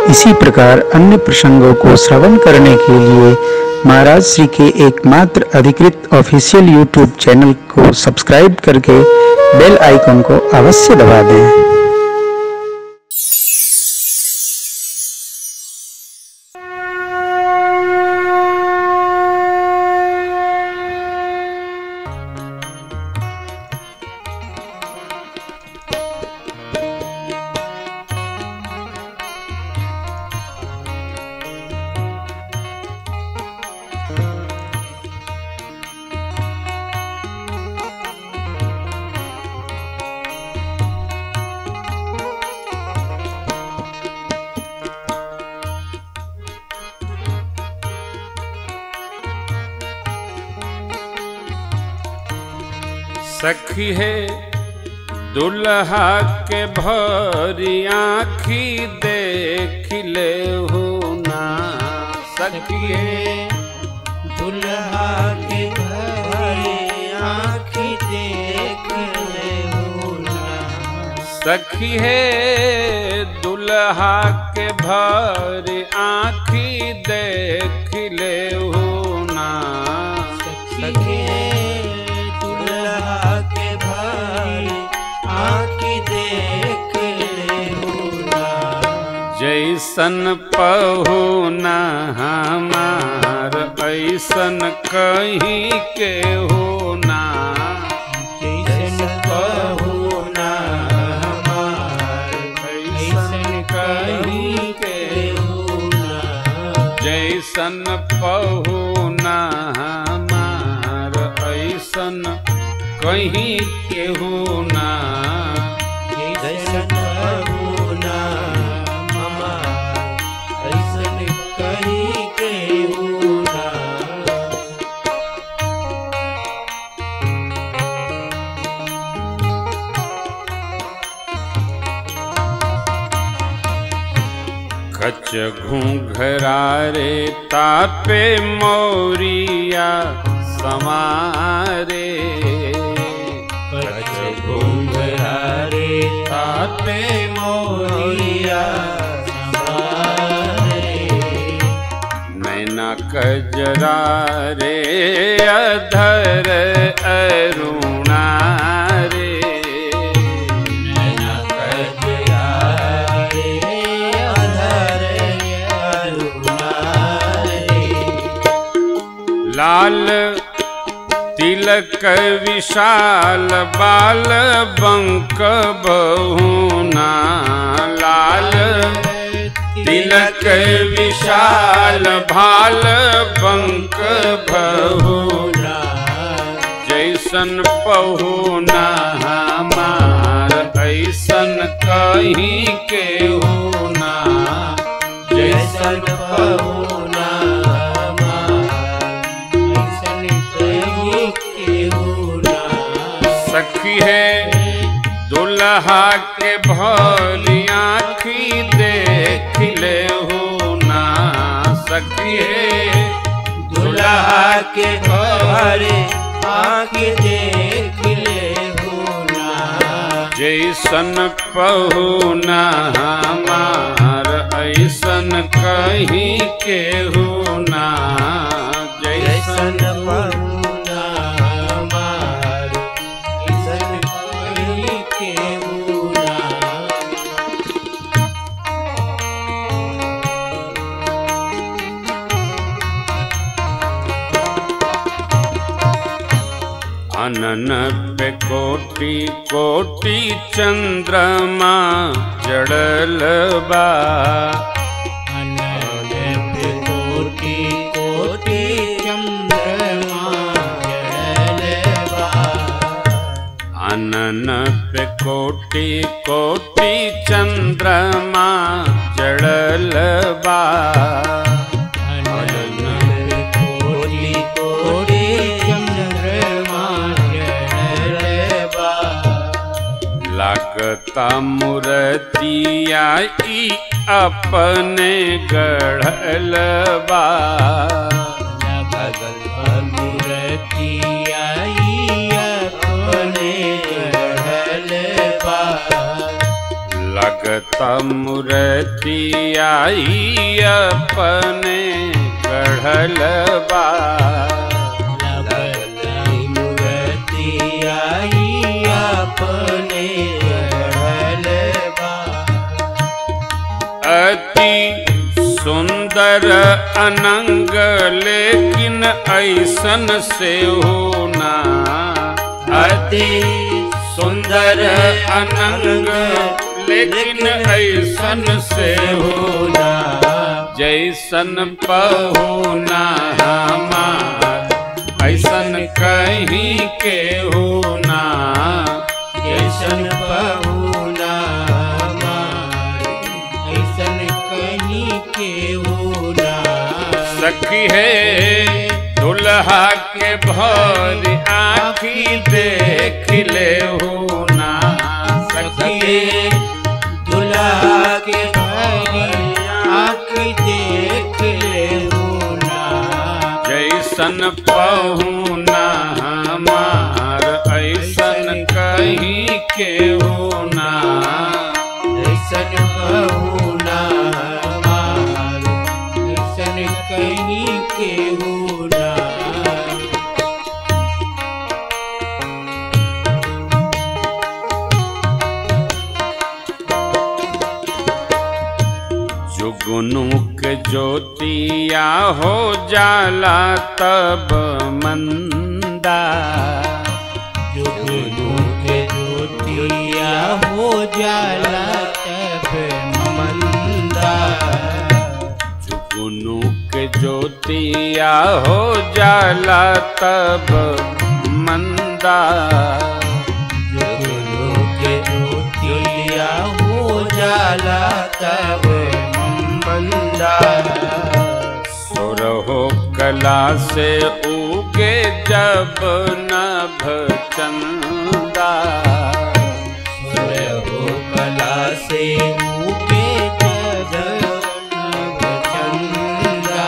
इसी प्रकार अन्य प्रसंगों को श्रवण करने के लिए महाराज श्री के एकमात्र अधिकृत ऑफिशियल यूट्यूब चैनल को सब्सक्राइब करके बेल आइकन को अवश्य दबा दें सखी है दुल्हा के भरी आखी देख ले हो ना सखी है दुल्हा के भरे आँखी देख ले हो ना सखी है दुल्हा के भरी आखी देख ले हो ना सखी दुल्हा के भरे आँखी देख ले हो ना जैसन पहुना हमार ऐसन कहीं के होना जैसन पहुना हमार ऐसन कहीं के होना जैसन पहुना हमार ऐसन कहीं के होना जैसन पहुना हमार ऐसन कहीं के होना खच घूंघरारे तापे मौरिया समारे कच घुंघरारे तापे मोरिया समारे नैना कजरा रे अधर अरुणा रे नैना कजरारे अधर अरुणारे लाल तिलक विशाल बाल बंक बहुना लाल तिलक विशाल भाल बंक बहुना जैसन पहुना हमार ऐसन कहीं के होना जैसन पहुना ऐसन कहीं के होना सखी है दुल्हा के भली आखी देख ले होना सखी है दुल्हा के घरे आँख देख ले होना जैसन पहुना हमार ऐसन कहीं के होना जैसन जैसन पहुना हमार ऐसन कहीं के होना अनन पे कोटि कोटि चंद्रमा जड़ल बा अनन पे कोटि कोटि चंद्रमा जड़ल बा अनन पे कोटि कोटि चंद्रमा जड़ल बा अनन पे कोटि कोटि चंद्रमा जड़ल बा लागता मूर्तिया ई अपने गढ़ल बा भगल मूर्ति आई अपने गढ़ल बा लगत मूर्ति आई अपने गढ़ल बा लगई मूर्ति आई अपने गढ़ल बा अति सुंदर अनंग लेकिन ऐसन से होना अति सुंदर अनंग लेकिन ऐसन से होना जैसन पहुना हमार ऐसन कहीं के होना जैसन पहुना हमार, ऐसन कहीं के होना सखी है दुल्हा के भर आखी देख ले होना सखी सखिए दुल्हा के भरी आँख देख ले होना जैसन पहुना हमार ऐसन कहीं के होना ऐसन पहुना हमार, ऐसन कहीं के होना जुगनुक ज्योतिया हो जाला तब मंदा जुगनू के ज्योतिया हो जाला तब मंदा जुगनुक ज्योतिया हो जाला तब मंदा जुगनू के ज्योतिया हो जाला तब मंदा सुरहो कला से उगे जब नभ चंदा हो कला से उगे जगन्नाथ चंदा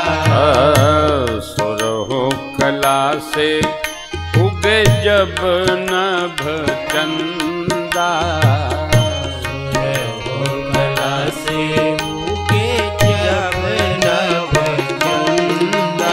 सुरहो कला से उगे जब नभ चंदा हो कला से उगे जगन्नाथ चंदा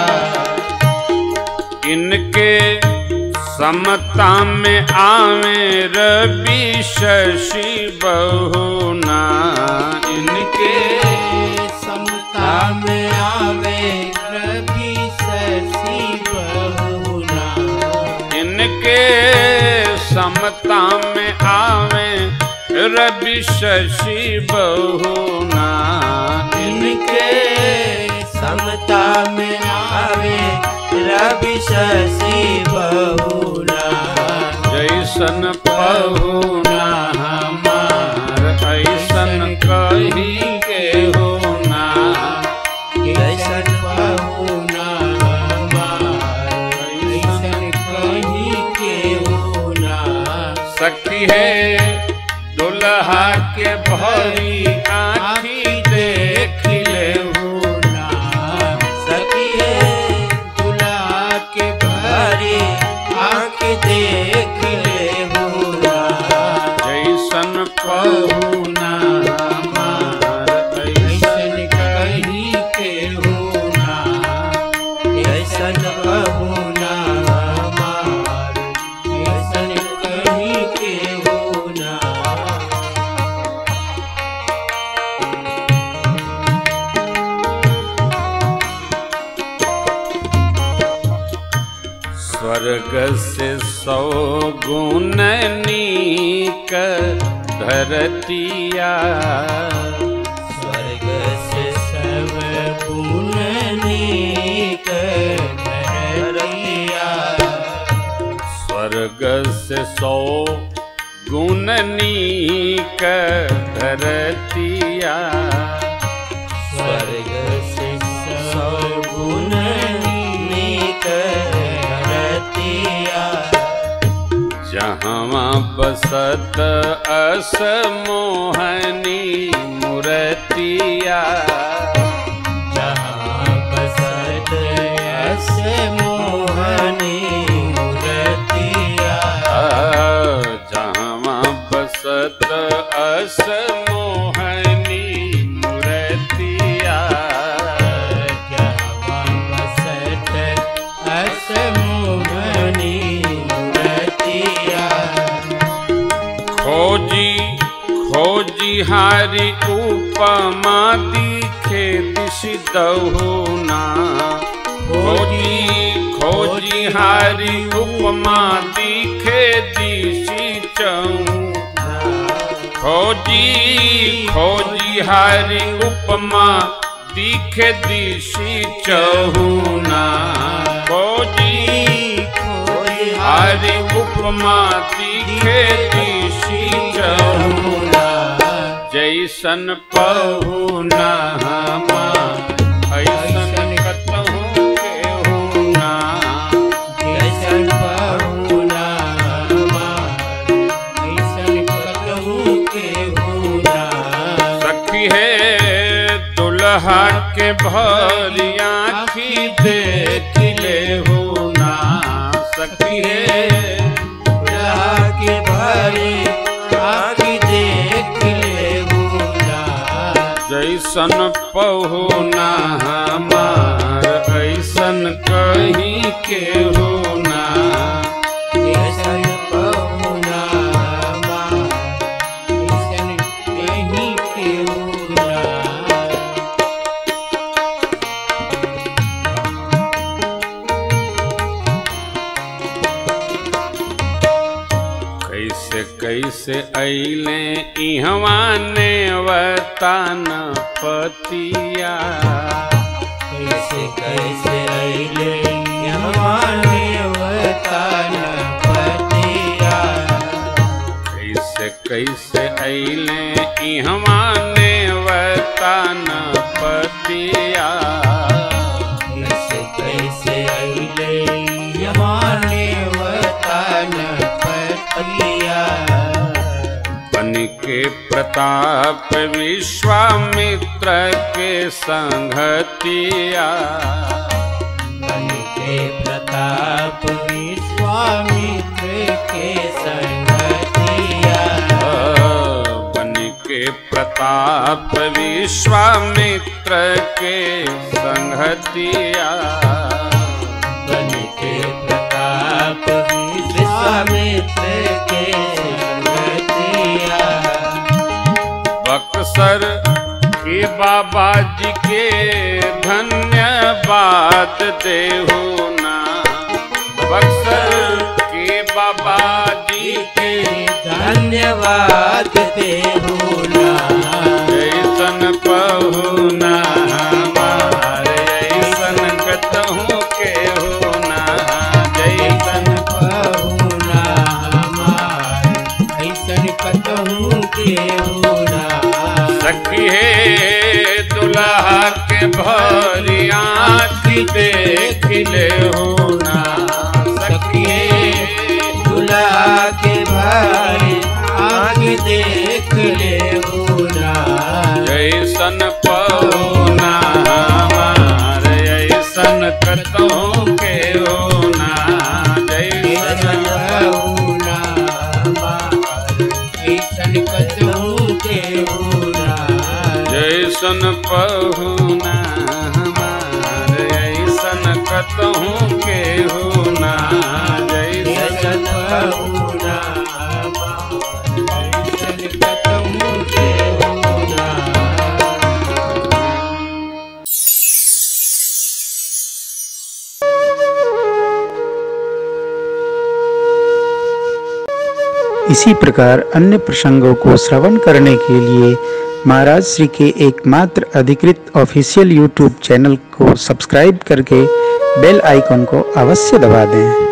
इनके समता में आवे रवि शशि बहुना इनके समता में आवे रवि शशि बहुना इनके समता में आवे रवि शशि बहुना इनके समता में आवे रवि शशि बहुना जैसन पहुना हमार ऐसन कहीं के होना कैसन बहुना हमार कैसन कहीं के होना सखी है दुल्हा के भरी आखी देख ले होना सखिए दुल्हा के भरे आँख देख ले होना जैसन पहुना हमार ऐसन ऐसन कहीं के होना ऐसन बहुना हमार ऐसन कहीं के होना स्वर्ग से सौ गुण नीक धरतिया स्वर्ग से सब गुण नीक धरतिया स्वर्ग से सौ गुण नीक धरतिया स्वर्ग से सब गुण नीक धरतिया जहाँ बसत अस मोहनी मूर्तिया जहाँ बसत अस मोहनी मूर्तिया जहाँ बसत अस मोहनी हारी उपमा दिखे दिशि दहुना खोजी खोजी हारी उपमा दिखे दिशि चऊ खोजी खोजी हारी उपमा दिखे दिशि चहुना खोजी हारी उपमा दिखे दिशि चहुना जैसन पहुना हमार ऐसन कतहु केहुना जैसन बहुना हमार, ऐसन कतहु केहुना। सखी है दुल्हा के भरी आँखी देख ले हो ना सखी है बुढ़ा के भरे आँखि देख लेहुना। जैसन पहुना हमार ऐसन कहीं के होना जैसन बहुना हमार, ऐसन कहीं केहुना। कैसे कैसे अइले इहवा ने वतान पतिया कैसे कैसे अइले यमाने वतन पतिया कैसे कैसे अइले इहवा ने वतान पतिया कैसे कैसे अइले यमाने वतन पतिया बन के प्रताप विश्वामित्र के संगतिया बन के प्रताप विश्वामित्र के संगतिया बन के प्रताप विश्वामित्र के संगतिया बन के प्रताप विश्वामित्र के संगतिया बक्सर के बाबा जी के धन्यवाद देहो ना बक्सर के बाबा जी के धन्यवाद देहुना ऐसन पहुना हमार ऐसन कतहु के होना जैसन बहुना हमार ऐसन कतहु केहुना सखी हे दुल्हा के भरी आँखि देख ले होना सखी हे दुल्हा के भाई आग देख लेहुना जैसन पहुना हमार ऐसन कतहु के होना ऐसन जैसन बहुना हमार ऐसन कतहु केहुना जैसन पहुना हमार ऐसन कतहु के होना ऐसन जैसन बहुना हमार ऐसन कतहु केहुना इसी प्रकार अन्य प्रसंगों को श्रवण करने के लिए महाराज श्री के एकमात्र अधिकृत ऑफिशियल यूट्यूब चैनल को सब्सक्राइब करके बेल आइकन को अवश्य दबा दें